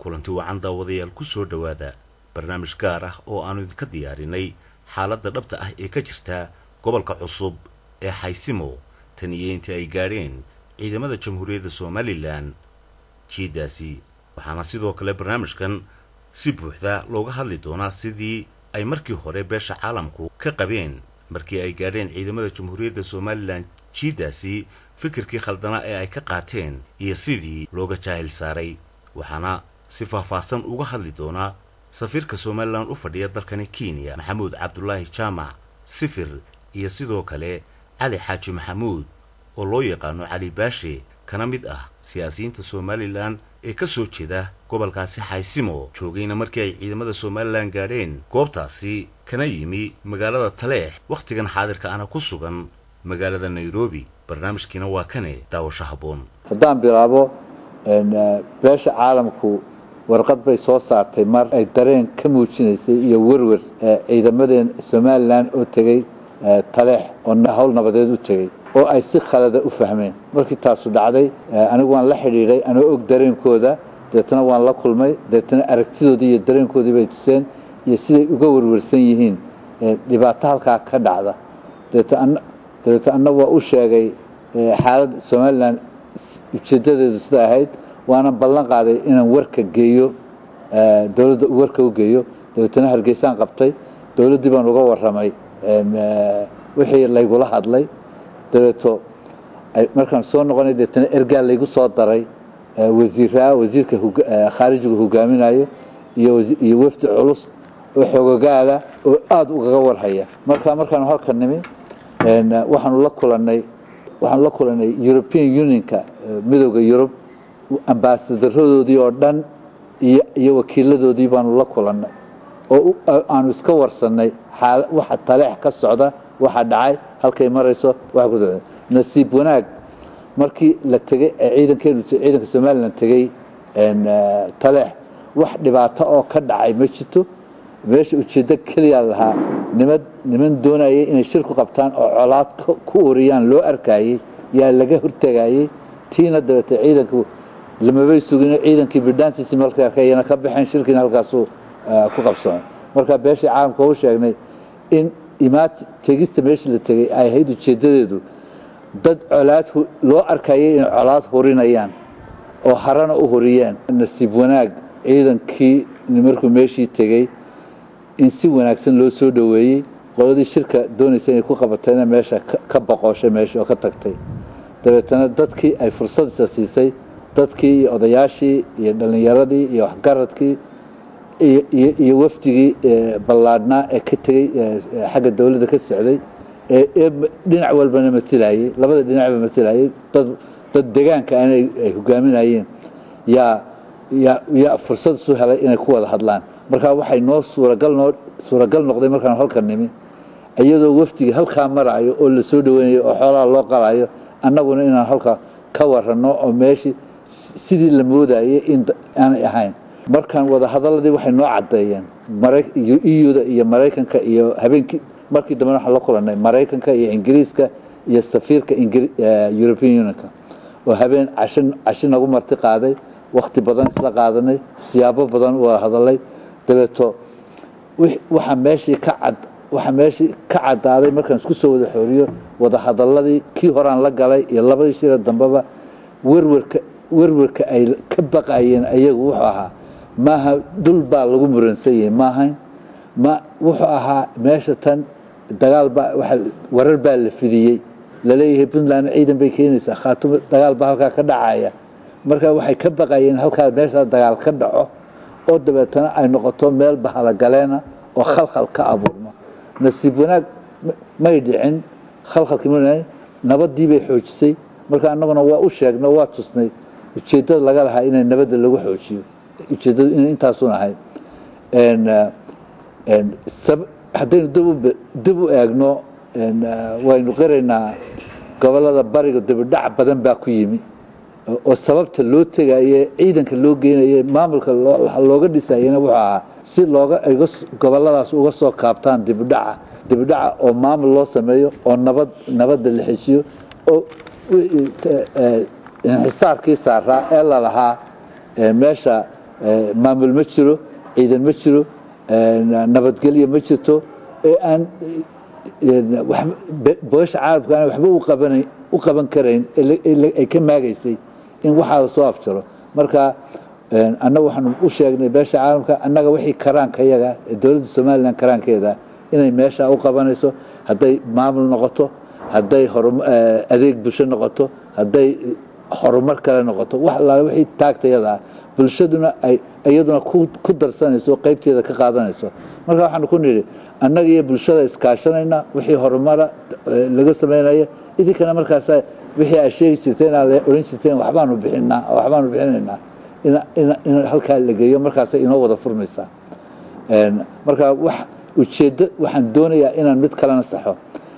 kulanti wacan daawadayaal ku soo dhowaada barnaamij gaar ah oo aanu idinka diyaarinay xaaladda dhabta ah ee ka jirta gobolka cusub ee xaysimo tan iyo intii ay gaadheen ciidamada jamhuuriyadda somalilan jiidaasi waxaana sidoo kale barnaamijkan si buuxda looga hadli doonaa sidii ay markii hore beesha caalamku ka qabeen markii ay gaadheen ciidamada jamhuuriyadda somalilan jiidaasi fikirkii khaldana ee ay ka qaateen iyo sidii looga jaahil saaray waxaana si faahfaahsan uga hadli doonaa safiirka somalilan u fadhiya dalkani kenya maxamuud cabdulaahi jaamac sifir iyo sidoo kale cali xaaji maxamuud oo loo yaqaano cali baashe kana mid ah siyaasiyiinta somalilan ee ka soo jeeda gobolkaasi xaysimo joogayna markii ay ciidamada somalilan gaadheen goobtaasi kana yimi magaalada taleex wakhtigan xaadirka ana ku sugan magaalada nairobi barnaamijkiina waa kane daawasho habboon haddaan bilaabo beesha caalamku warqad bay soo saartay mar ay dareen ka muujinaysay iyo werwer ciidamadeen somalilan oo tegey taleex oo hawl nabadeed u tegey oo ay si khalada u fahmeen markii taasu dhacday anigu waan la xidhiidhay anoo og dareenkooda deetana waan la kulmay deetana aragtidoodii iyo dareenkoodii bay tuseen iyo siday uga werwersan yihiin dhibaato halkaa ka dhacda dabeeta anna waa u sheegay xaaladda somalilan ujeedadeedu sida ahayd waana ballan qaaday inaan warka geeyo dowladda warka u geeyo dabeetana hargeysaan qabtay dowladdii baan uga warramay wixii laygula hadlay dabeeto markaan soo noqonay deetana ergaa laygu soo daray wasiiraa wasiirka khaarijiga hogaaminayo iyo wafdi culus oo xoogogaala oo aada ugaga warhaya marka markaanu halka nimi waxaanu la kulanay waxaanu la kulanay european unionka midooda yurub ambasadaradoodii oo dhan iyo iyo wakiiladoodii baanu la kulannay oo aanu iska warsannay waxa taleex ka socda waxa dhacay halkay marayso waxa ku socda nasiib wanaag markii la tegey ciidankeenu ciidanka somalilan tegey taleex wax dhibaato oo ka dhacay ma jirto meesha ujeeddo keliyaa lahaa nimad niman doonayay inay shir ku qabtaan oo colaad ku uriyaan loo arkayey yaa laga hortegayey tiina dabeete ciidanku lamabay sugin ciidankii bidhaantiisi markay arkayana ka baxeen shirkiina halkaasuu ku qabsoon marka beeshii caalamka u sheegnay in imaat tegista meeshii la tegey ay ahayd ujeeddadeedu dad colaad loo arkayay inay colaad hurinayaan oo harana u huriyeen nasiib wanaag ciidankii markuu meeshii tegey in si wanaagsan loo soo dhoweeyey qoladii shirka doonaysa inay ku qabatayna meesha ka boqoshay meesha oo ka tagtay dabeetana dadkii ay fursadisa siisay dadkii iyo odayaashii iyo dhallinyaradii iyo waxgaradkii iyo wafdigii ballaadhnaa ee ka tegey xagga dowladda ka socday ee dhinac walbana matilayey labada dhinacba matilayey dad degaanka ana ay hogaaminayeen yaa yaa yaa fursad isu helay inay ku wada hadlaan markaa waxay noo suuragal noo suuragal noqday markaan halka nimi iyadoo wafdigii halkaa maraayo oo la soo dhaweynayo oo xoolaha loo qalayo annaguna inaan halka ka waranno oo meeshii sidii la moodayay in aanay ahayn markaan wada hadaladii waxay noo caddeeyeen euda iyo maraykanka iyo habeenkii markii dambe waxaan la kulannay maraykanka iyo ingiriiska iyo safiirka european unionka oo habeen casho casho nagu marti qaaday wakti badan isla qaadanay siyaabo badan u wada hadalay dabeeto waxaa meeshii ka cad waxaa meeshii ka caddaaday markaan isku soo wada xooriyo wada hadaladii kii horaan la galay iyo labadii shira dambeba werwerka werwerka ay ka baqayeen ayagu wuxuu ahaa maaha dhul baa lagu muransan yahay maahayn ma wuxuu ahaa meesha tan dagaal baa waa warar baa la fidiyey laleeyahay puntland ciidan bay keenaysaa khaatumo dagaal baa halkaa ka dhacaya marka waxay ka baqayeen halkaa meeshaa dagaal ka dhaco oo dabeetana ay noqoto meel bahalagaleena oo khalkhal ka abuurmo nasiib wanaag may dhicin khalkhalkii ma nabadii bay xoojisay marka annaguna waa u sheegno waa tusnay ujeeddada laga lahaa inay nabadda lagu xoojiyo ujeeddadu in intaasun ahayd haddaynu dib u eegno waynu qiraynaa gobollada bariga dibidhac badan baa ku yimi oo sababta loo tegaye ciidanka loo geynaye maamulka looga dhisayena wuxuu ahaa si looga gobolladaas uga soo kaabtaan dibidhaca dibidhaca oo maamul loo sameeyo oo nabad nabadda la xeshiyo oo inxisaarkii saaraa ee lalahaa meesha maamul ma jiro ciidan ma jiro nabadgelyo ma jirto ee aan boosha caalamka aan waxba u qabanayn u qaban karayn ay ka maagaysay in waxaa soo afjaro marka annaga waxaanu u sheegnay beesha caalamka annaga wixii karaanka yaga ee dowladda somalilan karaankeeda inay meesha u qabanayso hadday maamul noqoto hadday adeeg bulsho noqoto hadday horumar kale noqoto wax allaale wixii taagtayadaa bulshaduna ay iyaduna ku darsanayso qaybteeda ka qaadanayso marka waxaanu ku nidhi annaga iyo bulshada iskaashanayna wixii horumara laga samaynaya idinkana markaas wixii aad sheegi jirteen aad odhan jirteen waxbaanu bixinaa waxbaanu bixinaynaa in halkaa la geeyo markaasay inoo wada furmaysaa marka wax ujeeddo waxaan doonayaa inaan mid kalena saxo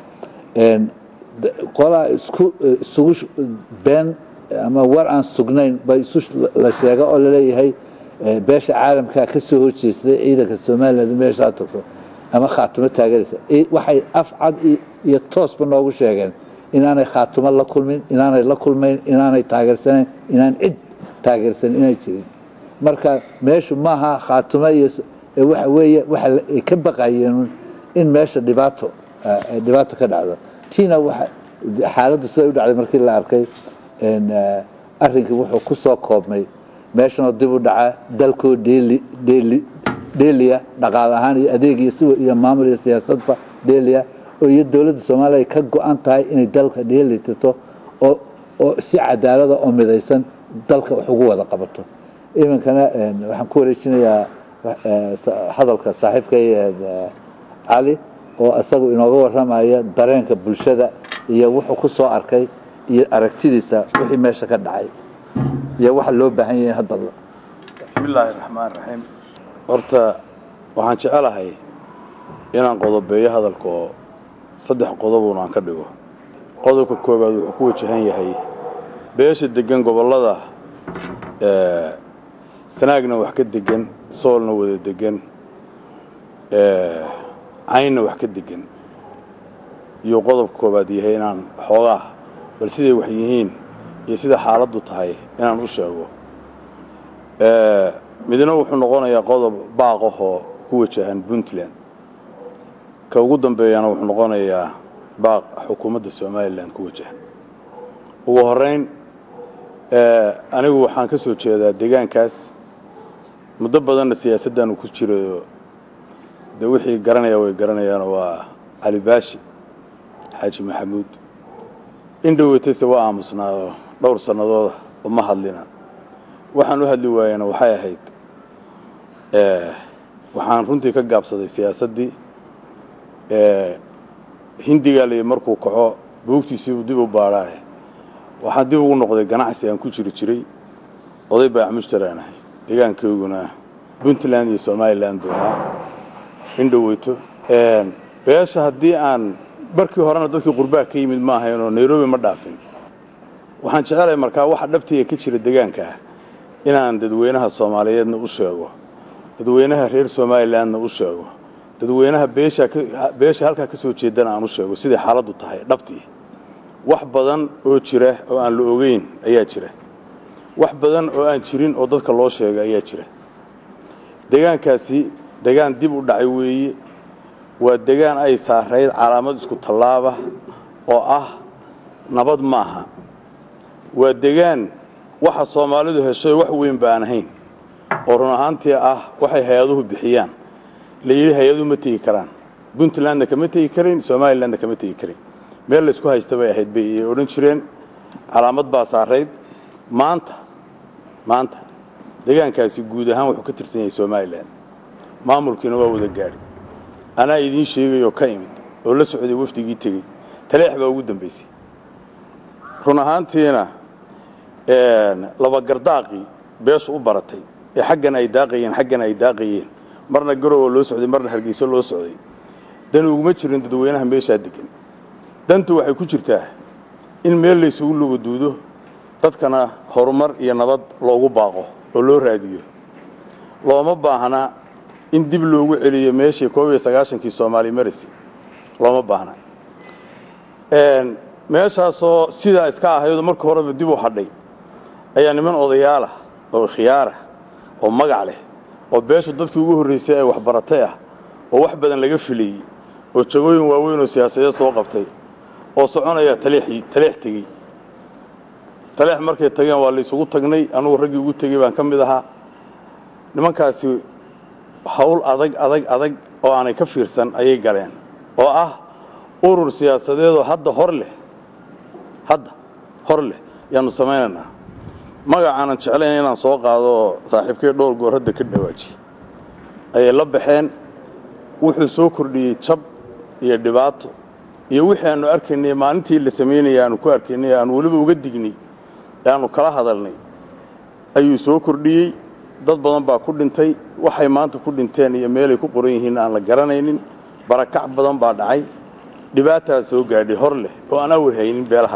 qolaa isku isugu been ama war aan sugnayn ba isu la sheega oo laleeyahay beesha caalamkaa ka soo horjeestay ciidanka somaliland meeshaa tagto ama khaatumo taageeraysa waxay af cad iyo toosba noogu sheegeen inaanay khaatumo la kulmin inaanay la kulmayn inaanay taageersanayn inaan cid taageersan inay jirin marka meeshu maaha khaatumo iyo waxa weeye waxa ay ka baqayeen in meesha dhibaato dhibaato ka dhacdo tiina waxa xaaladdu siday u dhacday markii la arkay arrinkii wuxuu ku soo koobmay meeshanoo dib u dhaca dalkoo dheeli dheeli dheeliya dhaqaal ahaan iyo adeeg iyo si iyo maamul iyo siyaasadba dheeliya oo iyo dowladda soomaaliya ay ka go-an tahay inay dalka dheeli tirto oo oo si cadaalada oo midaysan dalka wax ugu wada qabato iminkana waxaan ku wareejinayaa hadalka saaxiibkay cali oo isagu inooga warramaya dareenka bulshada iyo wuxuu ku soo arkay iyo aragtidiisa wixii meesha ka dhacay iyo waxa loo baahan yahay hadda bismi illaahi raxmaan raxiim horta waxaan jecelahay inaan qodobeeyo hadalka oo saddex qodobuna aan ka dhigo qodobka koowaad wuxuu ku wajahan yahay beesha degan gobollada sanaagna wax ka degan soolna wada degan caynna wax ka degan iyo qodobka koowaad yahay inaan xoogaa bal siday wax yihiin iyo sida xaaladdu tahay inaan u sheego midna wuxuu noqonayaa qodob baaqahoo ku wajahan puntland ka ugu dambeeyana wuxuu noqonayaa baaq xukuumadda somalilan ku wajahan ugu horeyn anigu waxaan ka soo jeedaa deegaankaas muddo badanna siyaasaddaanu ku jirayo dee wixii garanaya way garanayaan waa cali baashi xaaji maxamuud in dhoweytayse waa aamusnaado dhowr sannadooda uma hadlina waxaan u hadli waayana waxay ahayd waxaan runtii ka gaabsaday siyaasaddii hindigaa layi markuu kaco buugtiisiibuu dib u baadhaaye waxaan dib ugu noqday ganacsi aan ku jiri jiray oday baac mushtaraan ahay deegaankayguna puntland iyo somalilan buu ahaa in dhoweyto beesha haddii aan markii horena dadkii qurbaa ka yimid ma ahayn oo nairobi ma dhaafin waxaan jecelahay markaa waxa dhabtiga ka jira deegaanka ah inaan dadweynaha soomaaliyeedna u sheego dadweynaha reer somalilandna u sheego dadweynaha beesha halkaa ka soo jeedana aan u sheego siday xaaladdu tahay dhabtii wax badan oo jira oo aan la ogeyn ayaa jira wax badan oo aan jirin oo dadka loo sheega ayaa jira deegaankaasi degaan dib u dhacay weeye waa degaan ay saarayd calaamad isku tallaaba oo ah nabad maaha waa degaan waxa soomaalidu heshay wax weyn baan ahayn oo run ahaantii ah waxay hay-aduhu bixiyaan la yidhi hay-aduhu ma tegi karaan puntlandna kama tegi karayn somalilandna kama tegi karayn meel laysku haysta bay ahayd bay ay odhan jireen calaamad baa saarayd maanta maanta deegaankaasi guud ahaan wuxuu ka tirsan yahay somalilan maamulkiina waa wada gaadhi anaa idiin sheegayoo ka imid oo la socday wafdigii tegey taleex baa ugu dambaysay run ahaantiina labagardaaqii beeshu u baratay ee xaggan ay daaqayeen xaggan ay daaqayeen marna garowa loo socday marna hargeyso loo socday dan uguma jirin dadweynaha meeshaa degan dantu waxay ku jirtaa in meel laysugu lugaduudo dadkana horumar iyo nabad loogu baaqo oo loo raadiyo looma baahna in dib loogu celiyo meeshii koob iyo sagaashankii soomaali marisi looma baahna meeshaasoo sidaa iska ahaydoo marka horeba dib u hadhay ayaa niman odayaalah oo khiyaarah oo magac leh oo beeshu dadkii ugu horraysay ay waxbaratay ah oo wax badan laga filayey oo jagooyin waaweyn oo siyaasadeed soo qabtay oo soconaya taleexii taleex tegey taleex markay tageen waa laysugu tagnay anugu raggii ugu tegey baan ka mid ahaa nimankaasi hawl adag adag adag oo aanay ka fiirsan ayay galeen oo ah urur siyaasadeedoo hadda hor leh hadda hor leh yaanu samaynaynaa magacaanan jeclayn inaan soo qaado oo saaxiibkay dhowr goor hadda ka dhawaajiye ayay la baxeen wuxuu soo kordhiyey jab iyo dhibaato iyo wixii aanu arkaynay maalintii la samaynaya aanu ku arkaynay aanu weliba uga dignay ee aanu kala hadalnay ayuu soo kordhiyey dad badan baa ku dhintay waxay maanta ku dhinteen iyo meelay ku qoran yihiin aan la garanaynin barakac badan baa dhacay dhibaataa soo gaadhay hor leh oo aan awar haynin beelaha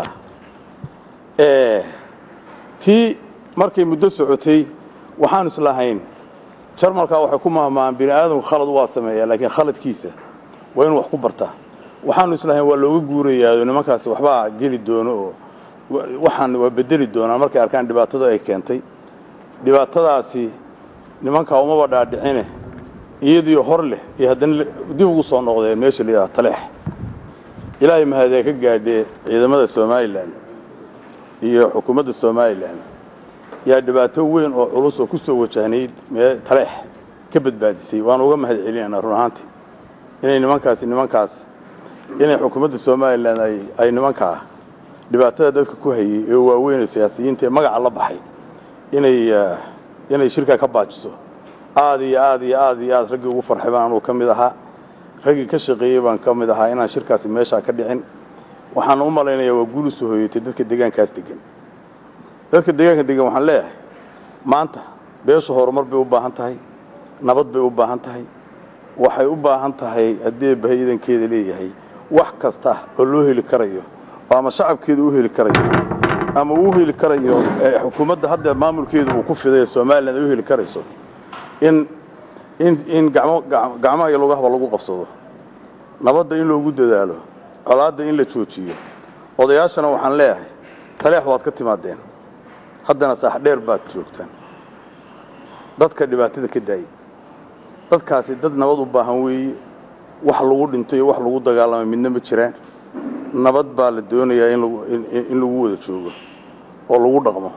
tii markay muddo socotay waxaan islahayn jarmalkaa waxay ku mahmahaan bini aadamku khalad waa sameeyaa laakiin khaladkiisa waa inuu wax ku bartaa waxaanu islahayn waa looga guurayaao nimankaasi waxbaa geli doono oo waxaan waa bedeli doonaa markay arkaan dhibaatada ay keentay dhibaatadaasi nimankaa umaba dhaadhicine iyadiio hor leh iyo haddana dib ugu soo noqdeen meesha la yidhaha taleex ilaahay mahadee ka gaadhee ciidamada somalilan iyo xukuumadda somalilan yaa dhibaato weyn oo culus oo ku soo wajahnayd mee taleex ka badbaadisay waan uga mahad celinaynaa run ahaantii inay nimankaasi nimankaas inay xukuumadda somalilan ay ay nimankaa dhibaatada dadka ku hayey ee waaweyn oo siyaasiyiinta ee magaca la baxay inay inay shirkaa ka baajiso aad iyo aad iyo aad iyo aad raggii ugu farxay baan anugu ka mid ahaa raggii ka shaqeeyey baan ka mid ahaa inaan shirkaasi meeshaa ka dhicin waxaan u malaynayaa waa guul u soo hoyatay dadka deegaankaas degan dadka deegaanka degan waxaan leeyahay maanta beeshu horumar bay u baahan tahay nabad bay u baahan tahay waxay u baahan tahay haddii bahay idankeeda leeyahay wax kasta oo loo heli karayo oo ama shacabkeeda u heli karayo ama uu heli karayo xukuumadda hadda maamulkeedu uu ku fiday somalilan ay u heli karayso in in in gamo gacmaha iyo lugahaba lagu qabsado nabadda in loogu dadaalo colaadda in la joojiyo odayaashana waxaan leeyahay taleex waad ka timaadeen haddana saax dheer baad joogtaan dadka dhibaatada ka daayay dadkaasi dad nabad u baahan weeye wax lagu dhinto iyo wax lagu dagaalamay midna ma jiraan nabad baa la doonayaa in lagu in lagu wada joogo oo lagu dhaqmo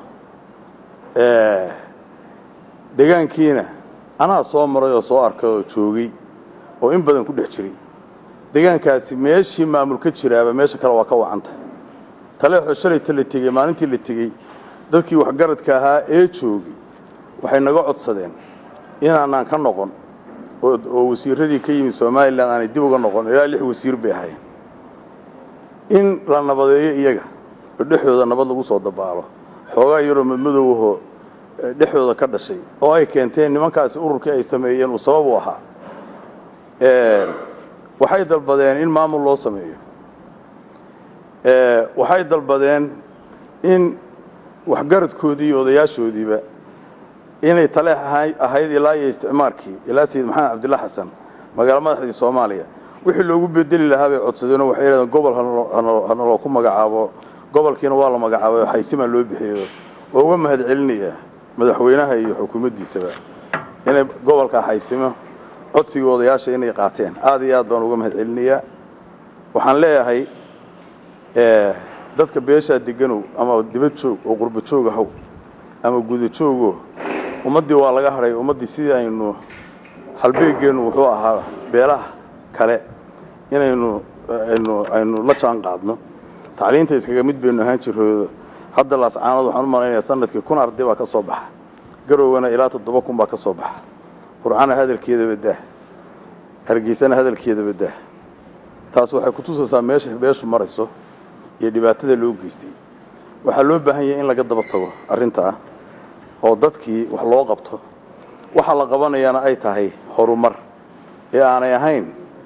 deegaankiina anaa soo maray oo soo arkay oo joogay oo in badan ku dhex jiray deegaankaasi meeshii maamul ka jiraaba meesha kale waa ka wacanta taleexoo shalayta la tegey maalintii la tegey dadkii waxgaradka ahaa ee joogay waxay naga codsadeen inaanaan ka noqon oo wasiiradii ka yimid somalilan aanay dib uga noqon ilaa lix wasiir bay ahaayeen in la nabadeeyo iyaga oo dhexdooda nabad lagu soo dabaalo xoogaa yaroo madmadowahoo dhexdooda ka dhashay oo ay keenteen nimankaasi ururkii ay sameeyeen uu sabab u ahaa waxay dalbadeen in maamul loo sameeyo waxay dalbadeen in waxgaradkoodii iyo odayaashoodiiba inay taleex ahayd ilaa iyo isticmaarkii ilaa sayid maxamed cabdilla xasan magaalo madaxdii soomaaliya wixii loogu bedeli lahaa bay codsadeenoo waxay yidhahdeen gobol hanaloo ku magacaabo gobolkiina waa la magacaabay oo xaysimaa loo bixiyo oo uga mahad celinaya madaxweynaha iyo xukuumaddiisaba inay gobolkaa xaysimo codsigii odayaasha inay qaateen aad iyo aad baan uga mahad celinayaa waxaan leeyahay dadka beeshaa deganow ama dibad joog oo qurba joog ahow ama guda joogo ummaddii waa laga hadhay ummaddii sidii aynu halbeegeennu wuxuu ahaa beelaha kale inaynu aynu aynu la jaan qaadno tacliinta iskaga mid baynu ahaan jiroodo hadda laascaanood waxaan u malaynayaa sanadkii kun arday baa ka soo baxa garowgana ilaa toddoba kun baa ka soo baxa qurcana hadalkeeda badah hargeysana hadalkeeda badah taas waxay ku tusaysaa meesha beeshu marayso iyo dhibaatada loo geystay waxaa loo baahan yahay in laga daba tago arrintaa oo dadkii wax loo qabto waxa la qabanayaana ay tahay horumar ee aanay ahayn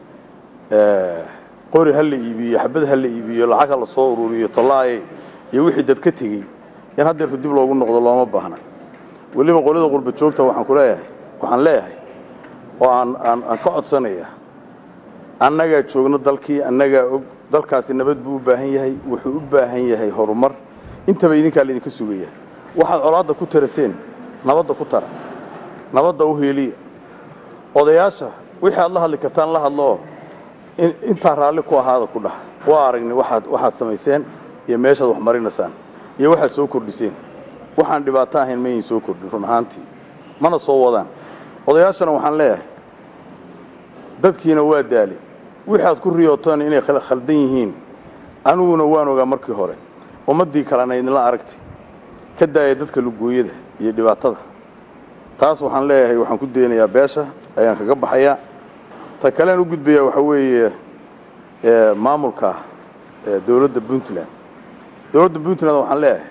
qori ha la iibiyo xabad ha la iibiyo lacag ha la soo ururiyo tolaaye iyo wixii dad ka tegey in haddeerto dib loogu noqdo looma baahna weliba qolada qurba joogta waxaan ku leeyahay waxaan leeyahay oo aan aan aan ka codsanaya annagaa joogno dalkii annagaa og dalkaasi nabad buu u baahan yahay wuxuu u baahan yahay horumar intaba idinkaa laydinka sugaya waxaad colaadda ku taraseen nabadda ku tara nabadda u hiiliya odayaasha wixii aad la hadli kartaan la hadlooo intaa raalli ku ahaada ku dhah waa aragnay waaad waxaad samayseen iyo meeshaad wax marinaysaan iyo waxaad soo kordhiseen waxaan dhibaato ahayn mayin soo kordhin run ahaantii mana soo wadaan odayaashana waxaan leeyahay dadkiina waa daali wixii aad ku riyootaan inay khaldan yihiin aniguna waan ogaa markii hore ummaddii kalena idinla aragtay ka daaya dadka lugooyada iyo dhibaatada taas waxaan leeyahay waxaan ku daynayaa beesha ayaan kaga baxayaa ta kalean u gudbayaa waxaa weeye maamulka dowladda puntland dowladda puntland waxaan leeyahay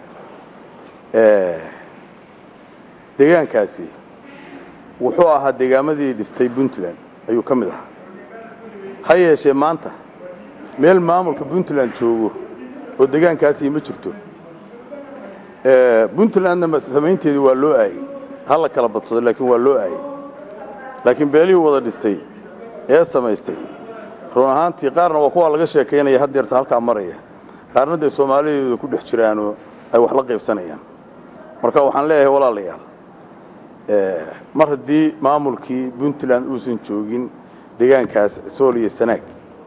deegaankaasi wuxuu ahaa deegaamadii dhistay puntland ayuu ka mid ahaa ha yeeshee maanta meel maamulka puntland joogo oo deegaankaasii ma jirto puntlandna samaynteedii waa loo aayey ha la kala badsado laakiin waa loo aayey laakiin beelihii wada dhistay ee samaystay run ahaantii qaarna waa kuwaa laga sheekaynaya haddeerta halkaa maraya qaarna dee soomaalideedu ku dhex jiraanoo ay wax la qaybsanayaan marka waxaan leeyahay walaalayaal mar haddii maamulkii puntland uusan joogin deegaankaas sool iyo sanaag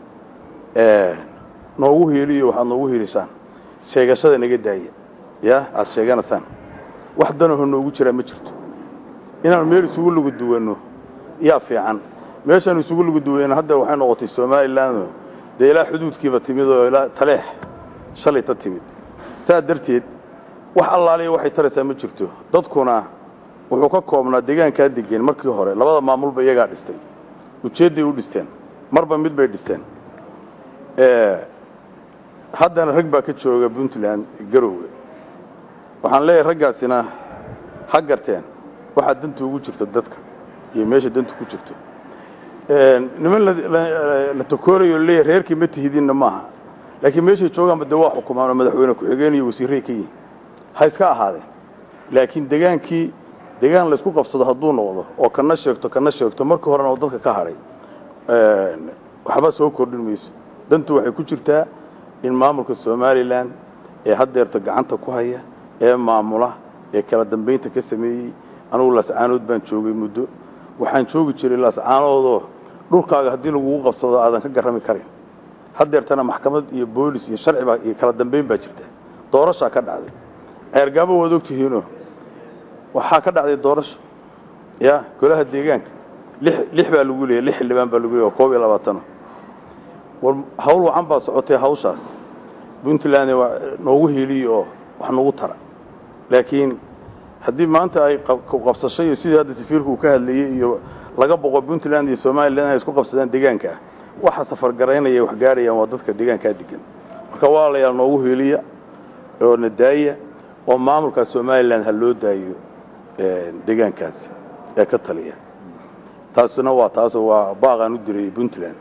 noogu hiiliyo waxaad noogu hiilishaan sheegashada naga daaya ya aad sheeganaysaan wax danaho noogu jiraa ma jirto inaanu meel isugu lugu duwanno yaa fiican meeshaanu isugu lugu duwanno hadda waxay noqotay somalilan dee ilaa xuduudkiiba timid oo ilaa taleex shalayta timid saa darteed wax allaaliya waxay taraysaa ma jirto dadkuna wuxuu ka koobnaa deegaankaa degan markii hore labada maamulba iyagaa dhistay ujeedday u dhisteen marba mid bay dhisteen haddana rag baa ka jooga puntland garoowe waxaan leeyahay raggaasina ha garteen waxaa danta ugu jirta dadka iyo meesha danta ku jirto niman la takoorayo leeyahay reerkii ma tihidinna maaha laakiin meeshay joogaanba dee waa xukumaan oo madaxweyne ku-xigeen iyo wasiirray ka yihin ha iska ahaadeen laakiin degaankii degaan laysku qabsado hadduu noqdo oo kana sheegto kana sheegto markii horena oo dadka ka hadhay waxba soo kordhin mayso dantu waxay ku jirtaa in maamulka somalilan ee haddeerta gacanta ku haya ee maamula ee kala dambaynta ka sameeyey anugu laascaanood baan joogay muddo waxaan joogi jiray laascaanoodoo dhulkaaga haddii lagugu qabsado aadan ka garrami karin haddeertana maxkamad iyo boolis iyo sharciba iyo kala dambayn baa jirta doorashaa ka dhacday ceergaabo waad ogtihiinoo waxaa ka dhacday doorasho ya golaha deegaanka lix baa lagu leeyay lix xildhibaan baa lagu leeyay oo koob iyo labaatano war hawl wacan baa socotay hawshaas puntland noogu heliye oo wax nagu tara laakiin haddii maanta ay qabsasho iyo sidii hadda safiirku uu ka hadlayey iyo laga boqo puntland iyo somalilan ay isku qabsadaan deegaankaa waxa safargaraynaya wax gaadhayaan waa dadka deegaankaa degan marka walaalayaal noogu heliya oo na daaya oo maamulka somalilan ha loo daayo deegaankaasi ee ka taliya taasina waa taasoo waa baaqaan u diray puntland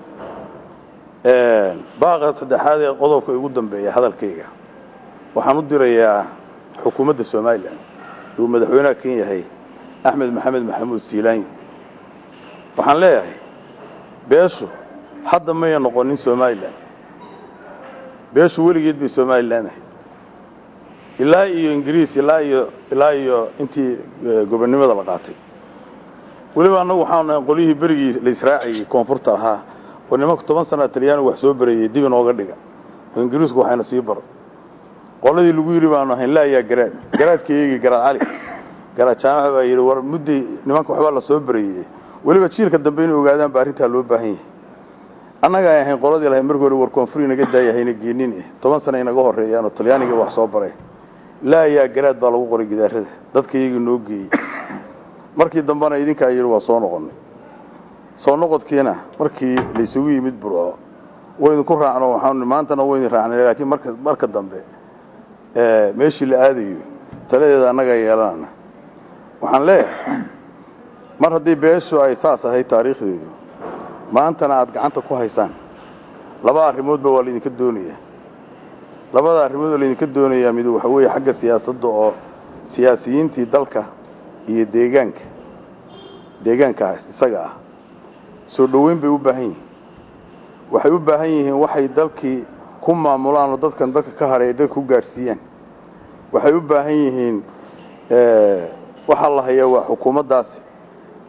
baaqa saddexaad ee qodobka ugu dambeeya hadalkayga waxaan u dirayaa xukuumadda somalilan uu madaxweynaha kan yahay axmed maxamed maxamuud siilaanyi waxaan leeyahay beeshu hadda maya noqonin somalilan beeshu weligeed bay somalilan ahayd ilaa iyo ingiriis ilaa iyo ilaa iyo intii gobonnimada la qaatay weliba annagu waxaanu nahay qolyihii berigii la israacayay koonfurta ahaa oo nimanku toban sana talyaanigu wax soo barayey dib inooga dhiga oo ingiriisku waxayna sii baro qoladii lagu yidhi baanu ahayn laa yaa garaad garaadka eegi garaad cali garaad jaamaca baa yidhi war mudday nimanka waxbaa la soo barayey weliba jiilka dambe inay ogaadaan ba arrintaa loo baahan yahay annaga ay ahayn qoladii lahay markii hore war koonfur inaga daaya hayna geenin eh toban sana inaga horreeyaan oo talyaaniga wax soo baray laa yaa garaad baa lagu qoray gidaarada dadka iyagii noo geeyey markii dambena idinkaa yidhi waa soo noqonnay soo noqodkiina markii laysugu yimid burco waydinku raacno waxaan maantana waydin raacnay laakiin marka marka dambe meeshii la aadayo taladeeda annagaa yeelanana waxaan leeyahay mar haddii beeshu ay saas ahayd taariikhdeedu maantana aad gacanta ku haysaan laba arrimoodba waa laydinka doonayaa labada arrimood oo laydinka doonayaa mid waxa weeye xagga siyaasadda oo siyaasiyiintii dalka iyo deegaanka deegaankaas isaga ah soo dhoweyn bay u baahan yihiin waxay u baahan yihiin waxay dalkii ku maamulaan oo dadkan dadka ka hadhay ay dadka ku gaadhsiiyaan waxay u baahan yihiin waxaa la hayaa waa xukuumaddaasi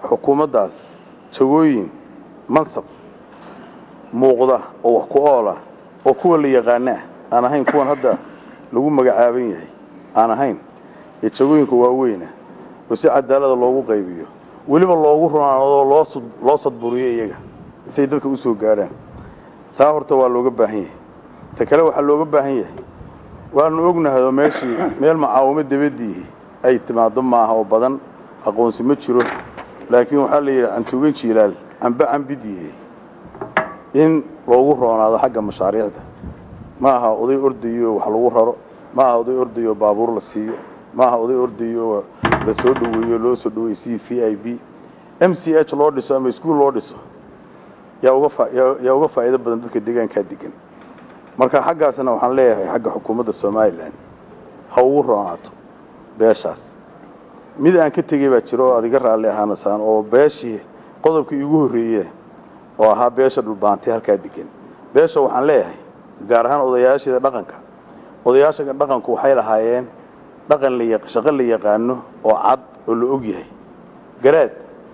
xukuumaddaas jagooyin mansab muuqda oo wax ku ool ah oo kuwa la yaqaana ah aan ahayn kuwan hadda lagu magacaaban yahay aan ahayn ee jagooyinka waaweyna oo si cadaalada loogu qaybiyo weliba loogu runaanado loo sadburiyo iyaga siay dadka u soo gaadhaan taa horta waa looga baahan yahay ta kale waxaa looga baahan yahay waanu ognahay oo meeshii meel macaawimo dabadiihi ay timaado maaha oo badan aqoonsi ma jiro laakiin waxaa la yidhi cantuugan jiilaal amba cambidiihe in loogu roonaado xagga mashaariicda ma aha oday ordayo wax lagu raro ma aha oday ordayo baabuur la siiyo ma aha oday ordayo la soo dhoweeyo loo soo dhaweey c v i b m c h loo dhiso ama iskuol loo dhiso yaa uga faa'iido badan dadka deegaankaa degan marka xaggaasna waxaan leeyahay xagga xukuumadda somalilan ha ugu roonaato beeshaas mid aan ka tegey baa jiro oo adiga raalli ahaanasaan oo beeshii qodobkii iigu horreeye oo ahaa beesha dhulbaantay halkaa degan beesha waxaan leeyahay gaar ahaan odayaasheeda dhaqanka odayaasha dhaqanku waxay lahaayeen dhaqan shaqo la yaqaano oo cad oo la og yahay garaad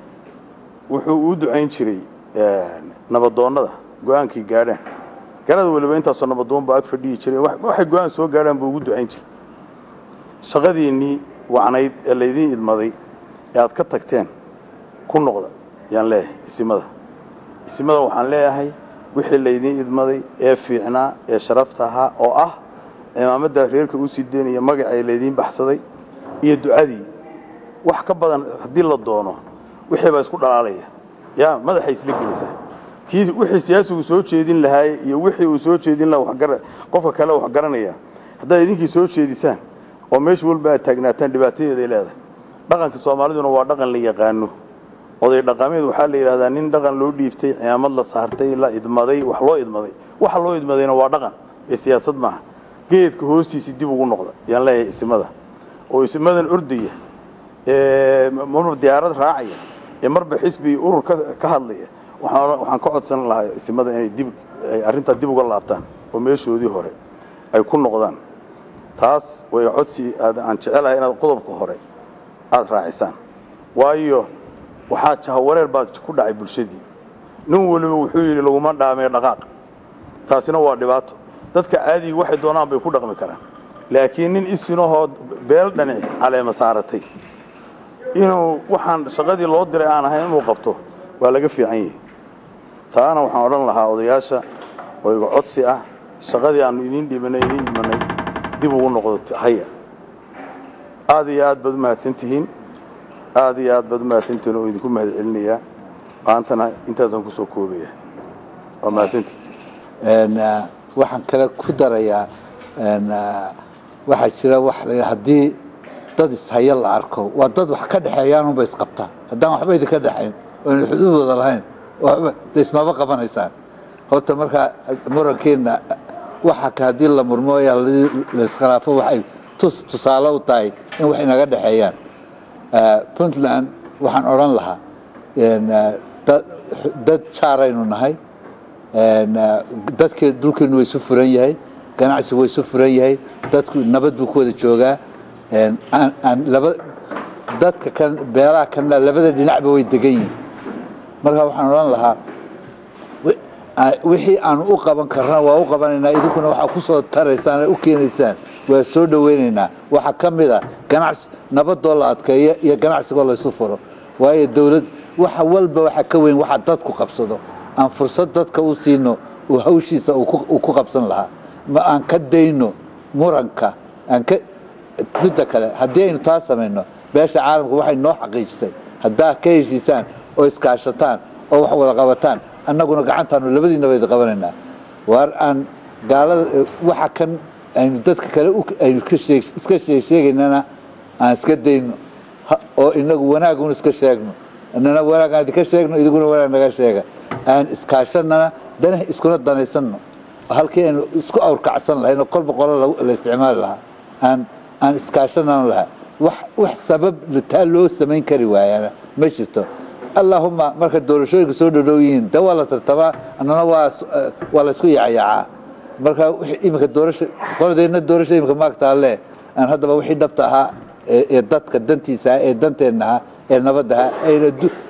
wuxuu uu ducayn jiray nabadoonnada go-aankii gaadhaan garaad weliba intaasoo nabadoon baa ag fadhiyi jiray waxay go-aan soo gaadhaan buu ugu ducayn jiray shaqadiinnii wacnayd ee laydiin idmaday ee aad ka tagteen ku noqda yaan leeyahay isimada isimada waxaan leeyahay wixii laydiin idmaday ee fiicnaa ee sharafta ahaa oo ah cimaamadaa reerka u sii deynaya magacay laydiin baxsaday iyo ducadii wax ka badan haddii la doono wixii baa isku dhalaalaya yaa madaxay isla gelisaa kii wixii siyaasigu soo jeedin lahaay iyo wixii uu soo jeedin lahaa qofka kale wax garanaya haddaad idinkii soo jeedisaan oo meesha walba aad taagnaataan dhibaatadeeday leedahay dhaqanka soomaaliduna waa dhaqan la yaqaano oday dhaqameed waxaa la yidhahdaa nin dhaqan loo dhiibtay cimaamad la saartay la idmaday wax loo idmaday waxa loo idmadayna waa dhaqan ee siyaasad maaha geedka hoostiisii dib ugu noqda yaan leeyahay isimada oo isimadan ordaya ee marba diyaarad raacaya ee marba xisbi urur ka hadlaya waxaan ka codsan lahaa isimada inay dib ay arrintaa dib uga laabtaan oo meeshoodii hore ay ku noqdaan taas way codsi aan jecelahay inaad qodobka hore aada raacisaan waayo waxaa jahawareer baa ku dhacay bulshadii nin weliba wuxuu yidhi laguma dhaamee dhaqaaq taasina waa dhibaato dadka caadiga waxay doonaan bay ku dhaqmi karaan laakiin nin isinahoo beel dhanic caleema saaratay inuu waxaan shaqadii loo diray aan ahayn inuu qabto waa laga fiican yahay taana waxaan odhan lahaa odayaasha oo iga codsi ah shaqadii aanu idiin dhibanay idiin idmanay dib ugu noqdo haya aad iyo aad baad u mahadsan tihiin aad iyo aad baad u mahadsantihiin oo idinku mahad celinayaa maantana intaasaan kusoo koobaya waa mahadsantihin waxaan kale ku darayaa waxaa jira wax haddii dad ishaya la arko waa dad wax ka dhexeeyaanunba isqabtaa haddaan waxba idinka dhexayn oona xuduudooda lahayn waxba de ismaba qabanaysaan horta markaa murankeena waxa ka haddii la murmooya la iskhilaafo waxay tus tusaale u tahay in wax inaga dhexeeyaan puntland waxaan odhan lahaa dad jaaraynu nahay dadke dhulkeenu waa isu furan yahay ganacsigu waa isu furan yahay dadku nabad buu ku wada joogaa laba dadka kan beelaha kanna labada dhinacba way degan yihin marka waxaan odhan lahaa wixii aanu u qaban karna waa u qabanaynaa idinkuna waxaa ku soo taraysaan u keenaysaan waa soo dhoweynaynaa waxaa ka mid a ganacsi nabadoo la adkeeyo iyo ganacsigoo laysu furo waayo dowlad waxa walba waxa ka weyn waxa dadku qabsado aan fursad dadka u siino uu hawshiisa uu ku qabsan lahaa ma aan ka dayno muranka aan ka midda kale haddii aynu taa samayno beesha caalamka waxay noo xaqiijisay haddaa ka heshiisaan oo iskaashataan oo wax wada qabataan annaguna gacantaanu labadiinaba idi qabanaynaa waar aan gaalada waxa kan aynu dadka kale aynu iska sheegsheegaynana aan iska dayno oo inagu wanaaguna iska sheegno inana wanaag aan idinka sheegno idiguna wanaag naga sheega aan iskaashanana dana iskuna danaysanno halkii aynu isku awrkacsan lahayn oo kolba qolo la isticmaali lahaa aan aan iskaashanana lahaa wax wax sabab taa loo samayn kari waayana ma jirto allahuma marka doorashooyinka soo dhodhow yihiin de waa la tartamaa annana waa waa la isku yacayaacaa marka iminka doorasho qoladeenna doorasho iminka maagtaa le aan haddaba wixii dhabta ahaa ee dadka dantiisa ahaa ee danteenna ahaa ee nabadda ahaa ayna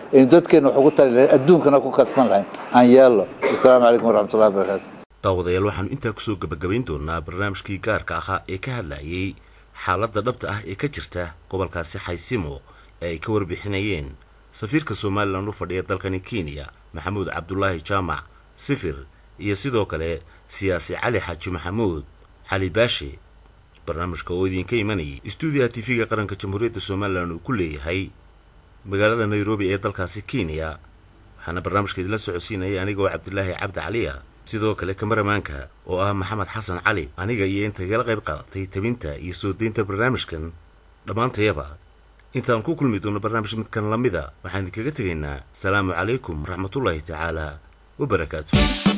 aynu dadkeenna wax ugu tari lahayn adduunkana ku kasban lahayn aan yeello wasalaamu calaykum waraxmatullahi wabarakaatu daawadayaal waxaanu intaa kusoo gebagabayn doonaa barnaamijkii gaarka ahaa ee ka hadlayay xaaladda dhabta ah ee ka jirta gobolkaasi xaysimo ee ay ka warbixinayeen safiirka somalilan u fadhiya dalkani kenya maxamuud cabdulaahi jaamac sifir iyo sidoo kale siyaasi cali xaaji maxamuud cali baashe barnaamijka oo idinka imanayay stuudiyaha tv-ga qaranka jamhuuriyadda somalilan uu ku leeyahay magaalada nairobi ee dalkaasi kenya waxaana barnaamijka idinla socodsiinayay aniga oo cabdilaahi cabdi caliya sidoo kale kamaramaanka oo ah maxamed xasan cali aniga iyo inta igala qayb qaadatay tabinta iyo soo deynta barnaamijkan dhammaantayaba intaan ku kulmi doono barnaamij midkan lamida waxaan idinkaga tegaynaa asalaamu calaykum waraxmatullaahi tacaala wabarakaatu